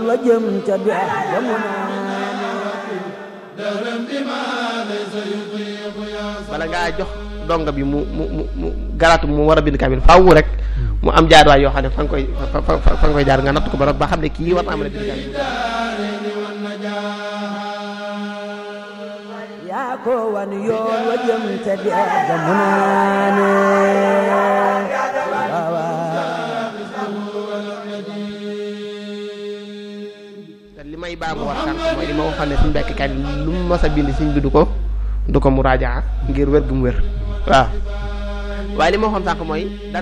wa jëm ca dex ga mu bala ngaa jox donga bi mu mu mu mu garaatu mu war a bind kaamil faaw rek mu am jaarwaay yoo xam ne fa nga koy fa fa fa nga koy jaar nga natt ko ba ba xam ne kii war naa mën a bind kaamil yaa ko wan yoon wa jëm ca dex ga mu naane waaw waaw te li may baamu war sànq mooy li ma waxoon ne suñ bekk kaamil lu mu mas a bind suñ bi du ko du ko mu raajaa ngir wér gu mu wér waaw waaye li ma waxoon sànq mooy